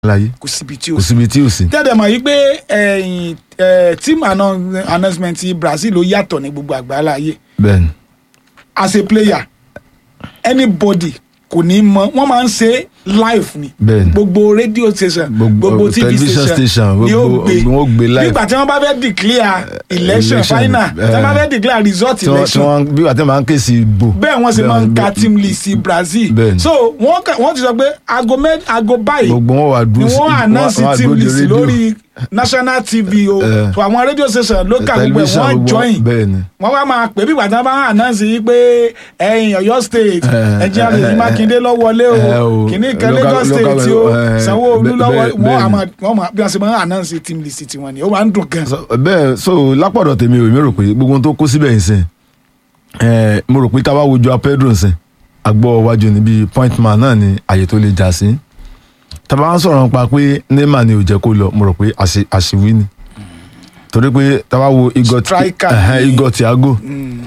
láyé kò síbi tí o kò síbi tí ò sí. tẹ́lẹ̀ mọ̀ yìí pé ẹ̀yìn ẹ̀, team anno- announcement ti Brazil ló yàtọ̀ ní gbogbo àgbáńlá ayé bẹ́ẹ̀ni as a player anybody kò ní mọ wọ́n máa ń ṣe live ni Bẹ́ẹ̀ni. gbogbo radio station Gbogbo- gbogbo tv television station station, ni ó gbogbo- gbé wọ́n gbé live. nígbà tí wọ́n bá fẹ́ declare election election, final tí wọ́n bá eh, fẹ́ declare result tí wọ́n tí election wọ́n bí wàá tẹ́ máa ń ké sí ibò. bẹ́ẹ̀ wọ́n ṣe máa ń ka bẹ́ẹ̀- team list sí Brazil Bẹ́ẹ̀ni. so wọ́n kà- wọ́n ti sọ pé aago mẹ́ aago báyìí gbogbo wọn wà ni dúró sí wọ́n announce wọ́n wà team dúró de list rédíò. lórí national tv o Eh. so àwọn radio station local gbogbo ẹ̀ Television wọ́n gbogbo- join bẹ́ẹ̀ni. wọ́n wá máa pè bí ìgbà tí wọ́n bá ń announce yìí pé ẹ̀yin Ọ̀yọ́ state Eh, ẹ̀jẹ̀ eh, àlè eh, Mákindé ló wọlé eh, o o. kìíní kan Local- Lagos local- state o eh, Sanwó-Olú bẹ́ẹ̀- lọ́wọ́ bẹ́ẹ̀- wọ́n bẹ́ẹ̀ni. àmọ́ wọ́n máa bí wọ́n ṣe máa ń announce team list tiwọn ni ó máa ń dùn gan. So, bẹ́ẹ̀ so lápọ̀dọ̀ tèmi ò mi rò pé gbogbo ohun tó kó síbẹ̀ yìí sìn ẹ̀ mo rò pé tá a bá wojú apẹ́dùn sìn àgbọ̀ wájú níbi point man náà ni àyè tó lè já sí tá a bá ń sọ̀rọ̀ nípa pé Neymar ni ò jẹ́ kó lọ mo rò pé àṣì- àṣìwí ni torí pé tá a bá wo Igor Striker ẹ̀hẹ́n, ni. Igor Thiago Mm,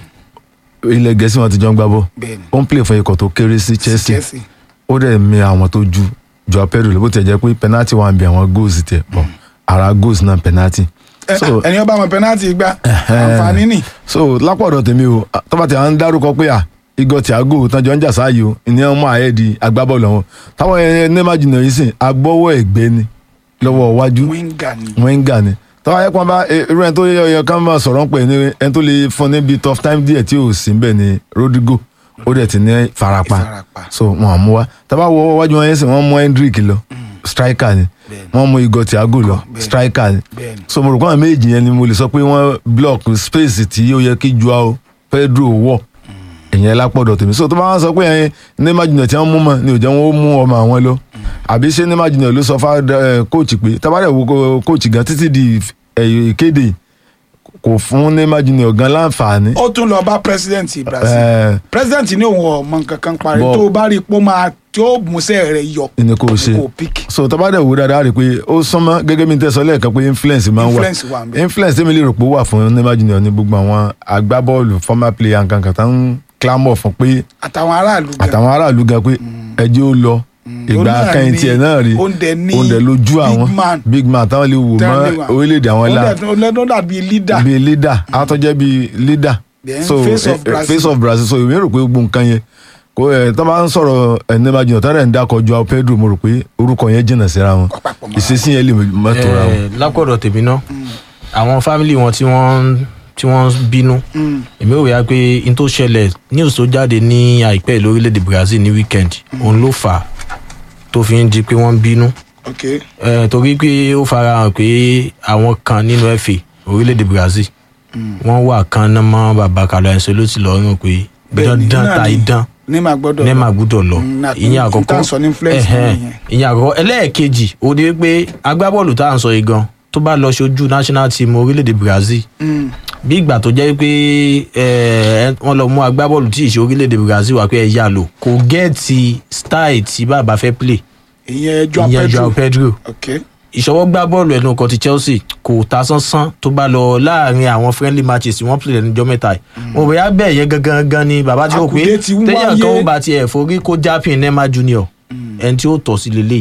ilẹ̀ Gẹ̀ẹ́sì wọn ti jọ ń gbá bọ́ bẹ́ẹ̀ni ó ń play fún ikọ̀ tó kéré sí Chelsea Chelsea ó dẹ̀ mi àwọn tó ju Joao Pedro lọ bó tiẹ̀ jẹ́ pé penalty wà ń bí àwọn goals tẹ̀ bọ̀ ara goals náà penalty. Ẹ- So- ẹni ọba ọmọ penalty gbá àǹfààní nì so lápọ̀dọ̀ tèmi o tọ́ba tí a ń dárúkọ pé à Igor Thiago tán jọ ń jà sáàyè o ìní ọmọ ààyè di agbábọ́ọ̀lù ọ̀hún táwọn ẹ Neymar jìnnà yìí sìn agbọ́wọ́ ẹ̀gbẹ́ ni lọ́wọ́ iwájú wíńgà ni wẹ́ngà ni tọ́wọ́ ayé pọ́n bá e- irú ẹni tó yẹ ọyọ kan máa sọ̀rọ̀ ń pè ní ẹni tó lè fún níbi tough time díẹ̀ tí ò sí bẹ́ẹ̀ ni Rodrigo ó dẹ̀ ti ní farapa Ìfarapa. so wọn à mú wa tábà wọ wájú wọn yẹn sìn wọ́n mú Hendrick lọ striker ni Bẹ́ẹ̀ni. wọ́n mú Igor Thiago lọ Bẹ́ẹ̀ni. striker ni bẹ́ẹ̀ni so mo rò pé àwọn méjì yẹn ni mo lè sọ pé wọ́n block space tí ó yẹ kí Joao Pedro wọ̀ ìyẹn lápọ̀dọ̀ tèmi so tó bá wọn sọ pé ẹyin Neymar Junior tí wọ́n mú mọ́ ni ò jẹ́ wọn ó mú ọmọ àwọn lọ àbí ṣé Neymar Junior ló sọ fún coach pé tábàdà wo ko- coach gan títí di eh, ìkéde kò fún Neymar Junior gan láǹfààní. ó tún lọ bá president Brazil Eh, president ní òun ọmọ nǹkan kan parí Bọ́- tó o bá rí i pé ó máa tí ó músẹ́ rẹ̀ yọ ni kò ṣe kò pick so tábàdà wo dáadáa rí i pé ó súnmọ́ gẹ́gẹ́ bí n tẹ́ sọ lẹ́ẹ̀kan pé influence máa ń wà influence wà ń bẹ. influence tẹ́mi lè rò pé ó wà fún Neymar Junior ní gbogbo àwọn agbábọ́ọ̀lù former player nǹkan kan tá ń clamor fún pé àtàwọn aráàlú gan àtàwọn aráàlú gan pé ẹjẹ́ ó lọ ìgbà Òun náà kẹ́yìn ni- tiẹ̀ náà rí òun dẹ̀ ní òun dẹ̀ lójú big àwọn man. big man táwọn lè wò mọ́ Tẹ́lẹ̀ wà. orílẹ̀-èdè àwọn Ó la dẹ̀- ó lẹ́nu dàbí leader bíi leader àwọn tó jẹ́ bíi leader Then so face of eh, Brazil. face of Brazil so èmi rò pé gbogbo nǹkan yẹn kò ẹ̀ tó bá ń sọ̀rọ̀ ẹ̀ Neymar Junior tọ́lẹ̀ ń dákọ̀ Joao Pedro mo rò pé orúkọ yẹn jìnnà síra wọn Papọ̀ mọ́ra ìṣesí yẹn lè mọ́tò ra wọn. Eh, lápọ̀dọ̀ tèmi náà àwọn fámìlì wọn tí wọ́n tí wọ́n bínú Mm. èmi ò wíyá pé n tó ṣẹlẹ̀ news tó jáde ní àìpẹ́ lórílẹ̀‐èdè Brazil ní weekend òun ló fà á tó fi ń di pé wọ́n ń bínú ok Eh, torí pé ó farahàn pé àwọn kan nínú FA orílẹ̀‐èdè Brazil wọ́n wà kan náà mọ́ bàbá Carlo Ancelotti lọ́rùn pé Bẹ́ẹ̀ni, dandan náà ta ni. idán Neymar gbọ́dọ̀ Neymar gbúdọ̀ lọ Mm, na- ìyẹn n- àkọ́kọ́ n tá sọ ní influence Ẹhẹ́n. nìyẹn. ìyẹn àkọ́kọ́ ẹlẹ́ẹ̀kejì ó ní pé agbábọ́ọ̀lù tá à ń sọ yìí gan tó bá lọ ṣojú national team orílẹ̀-èdè Brazil Mm. bí ìgbà tó jẹ́ pé ẹ, wọ́n lọ mú agbábọ́ọ̀lù tí ì ṣe orílẹ̀-èdè Brazil wá pé ẹ yá lò kò gẹ́ẹ̀tì style tí bàbá fẹ́ play ìyẹn Joao ìyẹn Joao Pedro Pedro ok ìṣọwọ́ gbá bọ́ọ̀lù ẹnu ọkọ̀ ti Chelsea kò ta sánsán tó bá lọ láàrin àwọn friendly matches tí wọ́n play lẹ́nu ọjọ́ mẹ́ta yìí mo bẹ̀yà bẹ́ẹ̀ yẹn gangan gan ni bàbá tí ó pé Àkùdé ti ń téèyàn kan wáyé. ó bá tiẹ̀ forí kó jápìn Neymar Junior ẹni tí ó tọ̀ sí lélẹ̀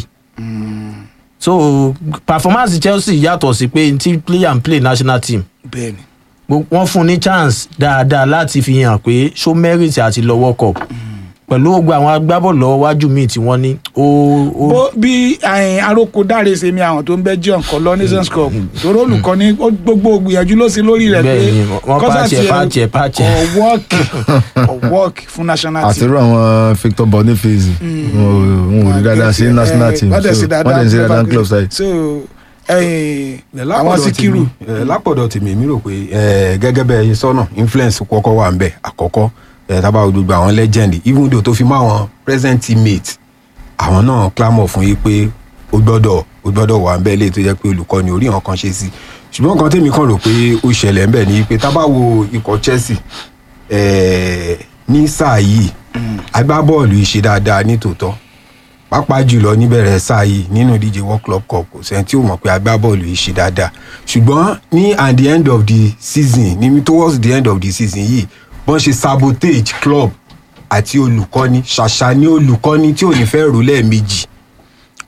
so performance Chelsea yàtọ̀ sí pé tí player and play national team bẹ́ẹ̀ni Gbo- wọ́n fún un ní chance dáadáa láti fi hàn pé ṣó merit àti lọ World Cup pẹ̀lú gbogbo àwọn agbábọ́ọ̀lù lọ́wọ́ wájú míì tí wọ́n ní ó ó bó bí ẹ̀yìn aróko dáre ṣe mi àwọn tó ń bẹ́ jẹ́ ọ̀kan lọ nations cup torí olùkọ́ni ó gbogbo gbìyànjú ló ṣe lórí rẹ̀ pé Bẹ́ẹ̀ ni, wọ́n kọ́sà pàṣẹ, tiẹ̀ pàṣẹ, pàṣẹ. kò wọ́ọ̀kì kò wọ́ọ̀kì fún national àti team irú àwọn Victor Boniface wọn ò rí dáadáa sí national team wọ́n dẹ̀ sí so dáadáa wọ́n dẹ̀ sí dáadáa ní club side. so ẹ̀yìn Ẹ, àwọn lápọ̀dọ̀ Síkírù tèmi, ẹ, lápọ̀dọ̀ tèmi èmi rò pé ẹ, gẹ́gẹ́ bẹ́ẹ̀ ṣe sọ́nà influence kọ́kọ́ wà ń bẹ̀ àkọ́kọ́ ẹ, tábà wo gbogbo àwọn legend even though tó fi mọ́ àwọn present teammate àwọn náà clamor fún yí pé ó gbọ́dọ̀ ó gbọ́dọ̀ wà ń bẹ̀ lè tó jẹ́ pé olùkọ́ni orí hàn kan ṣe sí ṣùgbọ́n nǹkan tèmi kàn rò pé ó ṣẹlẹ̀ ń bẹ̀ ni pé tábà wo ikọ̀ Chelsea ẹ, ní sáà yìí agbábọ́ọ̀lù yìí ṣe dáadáa ní tòótọ́ pàápàá jùlọ níbẹ̀rẹ̀ sáà yìí nínú ìdíje world club cup kò sẹ́ni tí ò mọ̀ pé agbábọ́ọ̀lù yìí ṣe dáadáa ṣùgbọ́n ní at the end of the season ní towards the end of the season yìí bọ́n ṣe sabotage club àti olùkọ́ni ṣàṣà ní olùkọ́ni tí ò ní fẹ́ rò lẹ́ẹ̀mejì kó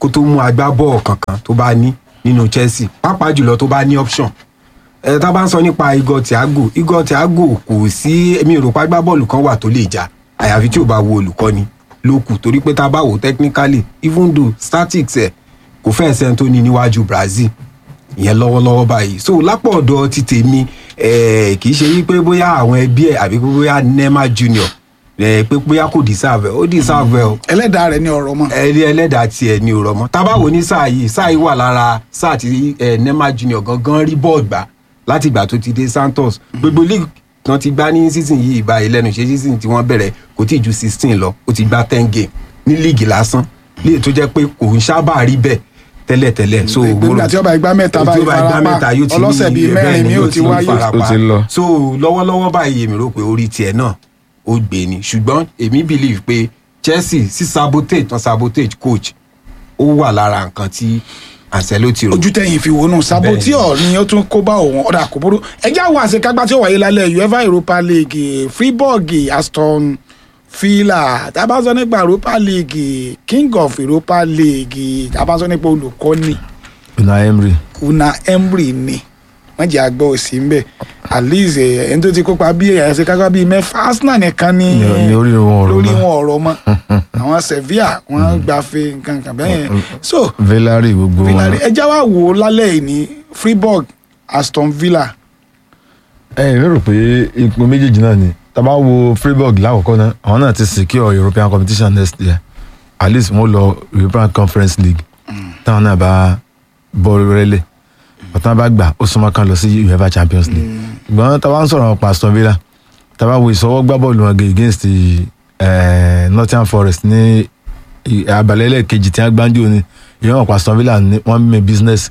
kó tó mú agbábọ́ọ̀ kankan tó bá ní nínú Chelsea pàápàá jùlọ tó bá ní option ẹ tá a bá ń sọ nípa Igor Thiago Igor Thiago kò sí èmi ò rò pé agbábọ́ọ̀lù kan wà tó lè jà àyàfi tí ò bá wo olùkọ́ni ló kù torí pé tá a bá wò technically even though statics ẹ̀ kò fẹ́ ẹsẹ̀ tó ní níwájú Brazil ìyẹn lọ́wọ́lọ́wọ́ báyìí so lápò ọ̀dọ̀ ti tèmi eh, kì í ṣe wípé bóyá àwọn ẹbí ẹ̀ àbí pé bóyá Neymar Junior eh, pé bóyá kò deserve ẹ̀ ó deserve ẹ̀ o ẹlẹ́dàá rẹ̀ ní ọ̀rọ̀ mọ́ ẹni ẹlẹ́dàá tiẹ̀ ní òrọ̀ mọ́ tábàwò ní sáà yìí sáà yìí wà lára sáà tí eh, Neymar Junior gangan rí bọ́ọ̀ gbà láti ìgbà tó ti dé Santos gbogbo league tán ti gbá ní season yìí báyìí lẹ́nu ṣe season tí wọ́n bẹ̀rẹ̀ kò tí ì ju sixteen lọ ó ti gbá ten game ní league lásán léè tó jẹ́ pé kò ń sábà rí bẹ́ẹ̀ tẹ́lẹ̀tẹ́lẹ̀ so ìgbéga tí ọba ìgbà mẹ́ta tí báyìí ọba ìgbà mẹ́ta yóò ti ní ọlọ́sẹ̀ bíi bẹ́ẹ̀ mẹ́rin ni mi ò ti ní wáyé farapa. Ó ti lọ. so lọ́wọ́lọ́wọ́ báyìí èmi rò pé orí tiẹ̀ náà ó gbé ni ṣùgbọ́n èmi believe pé Chelsea sí sabotage tán sabotage coach ó wà lára nǹkan tí Ancelotti rò ojú tẹ̀yìn fi wọnú saboteur ni ó tún kó bá òun ọ̀dà kò burú ẹjẹ́ àwọn àṣekágbá tí ó wáyé lálẹ́ UEFA Europa League Freiburg Aston Villa tá a bá sọ nípa Europa League King of Europa League tá a bá sọ nípa olùkọ́ni Unai Emery Una Emery ni wọ́n jẹ́ àgbọ̀ òsì ń bẹ̀ alize ẹni tó ti kópa bí àṣekágbá bíi mẹ́fà Arsenal nìkan ní Ní- ní orí wọn ọ̀rọ̀ lórí mọ́. wọn ọ̀rọ̀ mọ́ àwọn Sevilla wọ́n gbafẹ́ nǹkan kan bẹ́ẹ̀ yẹn so Villarreal gbogbo wọn Villarreal ẹ já wa wò ó lálẹ́ yìí ní Freiburg Aston Villa ẹ ẹ rò pé ipò méjèèjì náà ni tá a bá wo Freiburg lákòókò náà àwọn náà ti secure European competition next year at least wọ́n lọ European Conference League táwọn náà bá bọ́ rẹ́lẹ̀ ọ̀tán bá gbà ó súnmọ́ kan lọ sí UEFA Champions League ṣùgbọ́n tá a bá ń sọ̀rọ̀ pa Aston Villa tá a bá wo ìsọwọ́ gbá bọ́ọ̀lù wọn gẹ̀ against eh, Nottingham Forest ní i- abalẹ̀ ẹlẹ́ẹ̀kejì tí wọ́n gbájú ni ìyẹn wọn pa Aston Villa ní wọ́n mímẹ́ business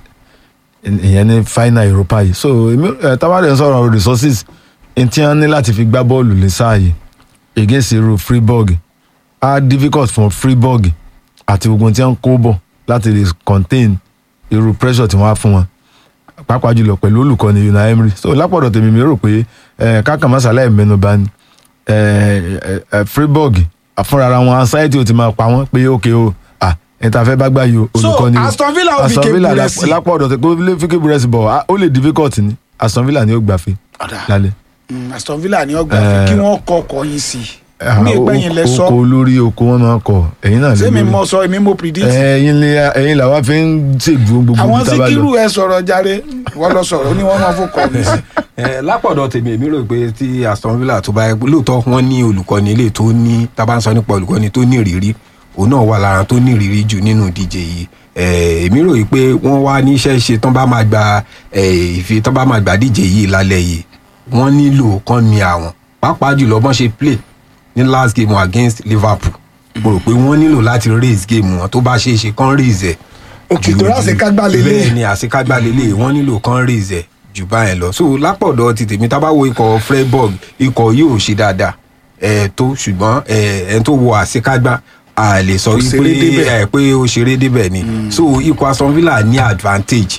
ìyẹn ní final Europa yìí so èmi ẹ tábàdé ń sọ̀rọ̀ resources n tí wọ́n ní láti fi gbá bọ́ọ̀lù ní sáà yìí against irú Freiburg á difficult for Freiburg àti gbogbo tí wọ́n kó bọ̀ láti lè contain irú pressure tí wọ́n á fún wọn pàápàá jùlọ pẹ̀lú olùkọ́ni Unai Emery so lápọ̀dọ̀ tèmi mi rò pé ẹ kákan masala ẹ̀ mẹ́nuba ni ẹ ẹ ẹ Freiburg fúnra ara wọn anxiety ó ti máa pa wọ́n pé ok o ah ẹ̀ ta fẹ́ bá gbá yìí o So, olùkọ́ni o Aston Villa ó fi Aston kébu Villa rẹ̀ sí. lápò ọ̀dọ̀ tẹ kó lè fi kébù rẹ̀ sí bọ̀ ah, ó lè difficult ni Aston Villa ni ó gbàfẹ́ Ọ̀dà. lálẹ́. Mm, Aston Villa ni ọgbà Eh, kí wọ́n kọ ọkọ̀ yìí sí Ah, mi ìgbẹ́yìn lẹ sọ oko olórí oko wọn máa ń kọ ẹ̀yin náà lè sẹ́mi lórí. mọ sọ èmi mo predict ẹ̀yin ni ẹ̀yin làwa fi ń ṣèdúró gbogbo àwọn ibi tá a bá síkírù lọ. ẹ sọ̀rọ̀ jàre wọ́n lọ sọ̀rọ̀ ó ní wọ́n máa fò kọ́ mi sí. Eh, lápọ̀dọ̀ tèmi èmi rò pé tí Aston Villa tó bá yẹ lóòótọ́ wọ́n ní olùkọ́ni ilé tó ní tábà ń sọ nípa olùkọ́ni tó ní ìrírí òun náà wà lára tó ní ìrírí jù nínú ìdíje yìí Eh, èmi rò yìí pé wọ́n wá níṣẹ́ ṣe tán bá máa gba eh, ìfi tán bá máa gba díje yìí lálẹ́ yìí wọ́n nílò kán mi àwọn pàápàá jùlọ bọ́n ṣe play ní last game wọn against Liverpool mo rò pé wọ́n nílò láti raise game wọn tó bá ṣeé ṣe kán raise ẹ̀ Òkè ju- tó ráṣekágbá lélẹ̀. bẹ́ẹ̀ ni àṣekágbá lélẹ̀ wọ́n nílò kán raise ẹ̀ jù báyẹn lọ so lápọ̀dọ̀ ti tèmi tá a bá wo ikọ̀ Freiburg ikọ̀ yìí ò ṣe dáadáa ẹ̀ tó ṣùgbọ́n ẹ̀ ẹ̀ tó wo àṣekágbá a lè sọ Kò wípé ṣeré débẹ̀. ẹ̀ pé ó ṣeré débẹ̀ ni so ikọ̀ Aston Villa ní advantage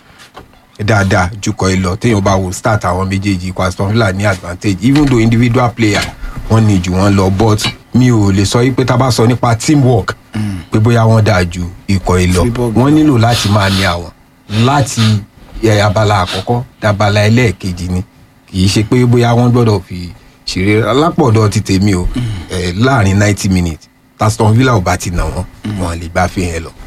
dáadáa jukọ̀ ìlọ téèyàn bá wo start àwọn méjèèjì ikọ̀ Aston Villa ní advantage even though individual player wọ́n ní jù wọ́n lọ but mi ò lè sọ wípé tá a bá sọ nípa teamwork pé bóyá wọ́n dáa ju ikọ̀ ìlọ Freiburg. wọ́n nílò láti máa ní àwọn láti ẹ, abala àkọ́kọ́ dabala ẹlẹ́ẹ̀kejì ni kì í ṣe pé bóyá wọ́n gbọ́dọ̀ fi ṣeré alápọ̀dọ̀ ti tèmi o ẹ, láàrin ninety minutes Aston Villa ò bá ti nà wọ́n wọn lè gbá fi yẹn lọ.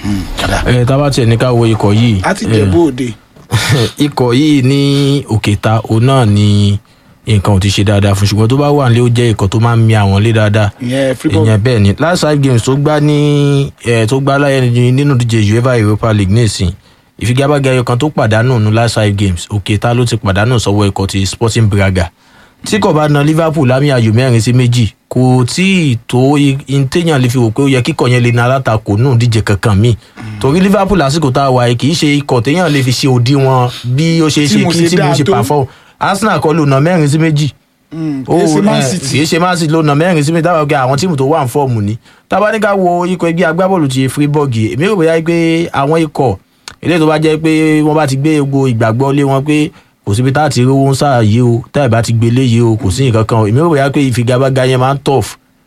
ẹ tá a bá tiẹ̀ ní ká wo ikọ̀ yìí láti eh, jẹ bóde ikọ̀ yìí ní òkèta òun náà ni nǹkan ò ti ṣe dáadáa fún ṣùgbọ́n tó bá wà nílé ó jẹ́ ikọ̀ tó máa ń mi àwọn lé dáadáa ìyẹn Freiburg ìyẹn bẹ́ẹ̀ ni last five games tó gbá ní ẹ̀ tó gbá láyé ní- nínú díje UEFA Europa League nísìn ìfigagbága ẹyọ kan tó pàdánù ní last five games òkèta ló ti pàdánù sọ́wọ́ ikọ̀ ti Sporting Braga tí kò bá na Liverpool lámì ayò mẹ́rin sí méjì kò tí ì tó téèyàn lè fi wò pé ó yẹ kíkọ̀ yẹn lè na alátakò nù díje kankan míì torí Liverpool lásìkò tá a wà yìí kì í ṣe ikọ̀ téèyàn lè fi ṣe òdiwọ̀n bí ó ṣe Tí ṣe mo kí ṣe tí mo dáa ṣe tó. pàfọ́ Arsenal kọ́ ló na mẹ́rin sí méjì Mm, ó kìí ṣe Man ẹ, City. kìí ṣe Man City ló na mẹ́rin sí mi dábàá pé àwọn tíìmù tó wà ń fọ́ọ̀mù ni tábà ní ká wo ikọ̀ ẹgbẹ́ agbábọ́ọ̀lù ti Freiburg èmi rò bóyá pé àwọn ikọ̀ eléyìí tó bá jẹ́ pé wọ́n bá ti gbé gbogbo ìgbàgbọ́ lé wọn pé kò síbi tá a ti rówó ń sáà yìí o táyà bá ti gbé léyìí o kò sí nǹkan kan o èmi rò bóyá pé ìfigagbága yẹn máa ń tough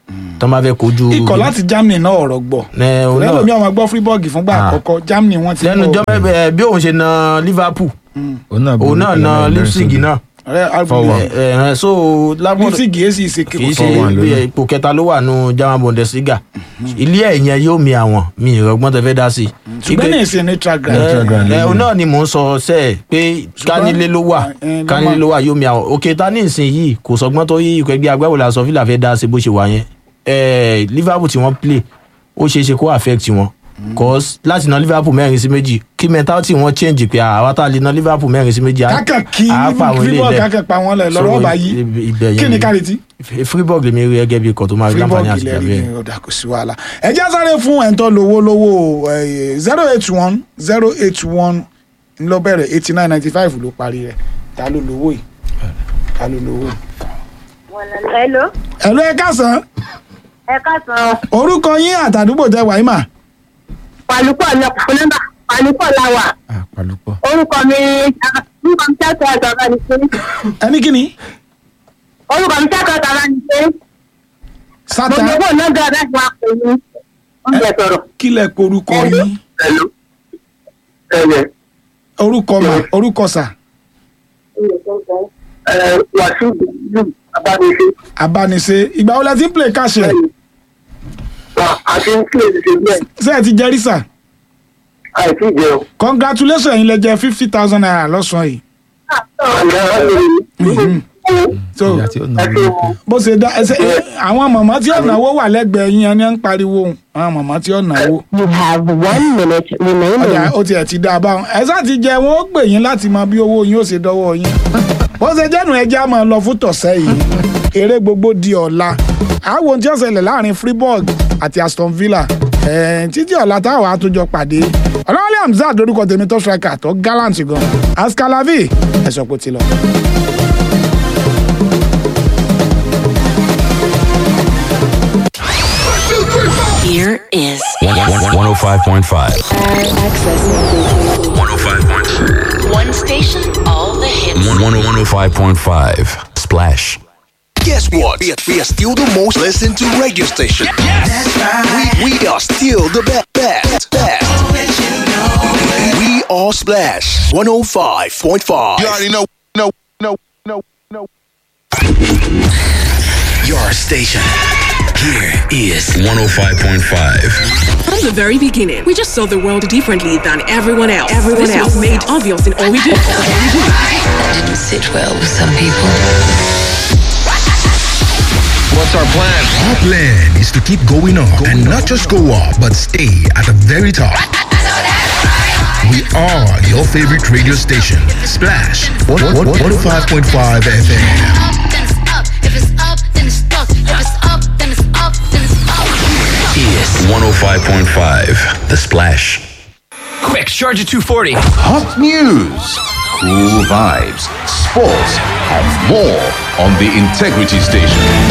tó bá fẹ́ kojú. ikọ̀ láti germany náà ọ̀rọ̀ gbọ́ ẹ òun náà lẹ́nu mi ọmọ gbọ́ freeburg fúngbà Ah. àkọ́kọ́ germany wọ́n ti lẹ́nu gbọ́- jọ́ mẹ́bẹ̀ bí òun ṣe na liverpool òun náà na leipzig náà Ọ̀rẹ́ Alvin Four one. Lee. ẹ ẹ so lábọ̀ leipzig yìí sì ṣe kì í ṣe Four one bí lónìí. ipò kẹta ló wà nù german bundesliga ilé ẹ̀ yẹn yóò mi àwọn mi ìrọ̀gbọ́n tẹ fẹ́ dá sí i. ṣùgbọ́n ní ìsìn neutral ground Neutral ground ẹ ẹ lónìí. òun náà ni mò ń sọ sẹ pé kánilé ló wà ẹ, ló kánilé wà. ló wà yóò mi àwọn òkè tá ní ìsìn yìí kò sọgbọ́n tó yí ikọ̀ ẹgbẹ́ agbábọ̀lù aṣọ fìlà fẹ́ dá sí bó ṣe wà yẹn ẹ liverpool tí wọ́n play ó ṣeé ṣe kó affect wọn cause láti na liverpool mẹ́rin sí méjì kí mentality wọn change pé àwa tá a lè na liverpool mẹ́rin sí méjì á- kákà kí á pa àwọn ilé freeburg ilẹ̀. kákà pa wọn lẹ̀ lọ́rọ̀ So, ọba yìí ib- ibẹ̀ yẹn kí ni ni- kárìtì freeburg lèmi rí gẹ́gẹ́ bí ikọ̀ tó máa rí freeburg láǹfààní àti ilẹ̀ ìgbà rí bẹ́ẹ̀. ọ̀dà kò sí wàhálà ẹ jẹ́ sáré fún ẹ̀ńtọ́ lówó lówó zero eight one zero eight one ńlọ bẹ̀rẹ̀ eighty nine ninety five ló parí rẹ̀ ta ló lówó yìí ta ló lówó yìí. Hello, ẹ̀lú ẹ kásán ẹ káàsán. orúkọ yín àtàdúgbò tẹ wàá mà Pàlúpọ̀ lọ fún nọ́mbà. Pàlúpọ̀ la wà. àpàlùpọ̀. Orúkọ mi orúkọ mi ṣáàtọ̀ àgbàbà ní pé. ẹni kí ni Orúkọ mi ṣáàtọ̀ àgbàbà ní pé. Mo sátá lè bọ̀ náà gbọ́dọ̀ láti máa pè ní oúnjẹ sọ̀rọ̀. kílẹ̀ kó orúkọ yín Hello. Ẹ̀yẹ. orúkọ mà orúkọ sà Wàsíù Bùdú Abániṣe. abániṣe ìgbà wo la ti ń play cash ẹ̀ Àti ń kílè ṣe bẹ́ẹ̀. ṣé ẹ ti jẹ́rí sà Àìsí jẹun. congratulations yín lẹ jẹ fifty thousand naira lọ́sàn-án yìí Mhm. so ìyá tí ó nà ló kù. bó ṣe dá ẹsẹ ẹ, àwọn mọ̀mọ́ tí ó náwó wà lẹ́gbẹ̀ẹ́ yín ẹni ń pariwo òun. àwọn mọ̀mọ́ tí ó náwó You have one minute remaining. ọjà ó tiẹ̀ ti dá a báwọn ẹ sá ti jẹ wọn ó gbè yín láti mọ bí owó yín ó ṣe dọ́wọ́ yín bó ṣe jẹ́nu ẹja máa lọ fún tọ̀sẹ̀ yìí eré gbogbo di ọ̀la àwọn ohun tí ó ṣẹlẹ̀ láàrin Freiburg àti Aston Villa ẹ̀ẹ́n títí ọ̀la táwọn àtúnjọ pàdé ọlọ́wọ́lẹ́ Hamzat lórúkọ tèmi tó striker tó gallant gan askalavi ẹ̀sọ́ pé ó ti lọ. Here is 105.5. Access. 105.5. one station, all the hits. 105.5. Splash. Guess what? We are, we are still the most listened to radio station. We, we are still the best. best, best. We are Splash 105.5. You already know, know, know, know, know. Your station. Here is 105.5. From the very beginning, we just saw the world differently than everyone else. Everyone this else was made obvious in all we do. That didn't sit well with some people. What's our plan? Our plan is to keep going up and not just go up, but stay at the very top. We are your favorite radio station, Splash 105.5 FM. Is 105.5. The Splash. Quick, charge at 240. Hot news, cool vibes, sports, and more on the Integrity Station.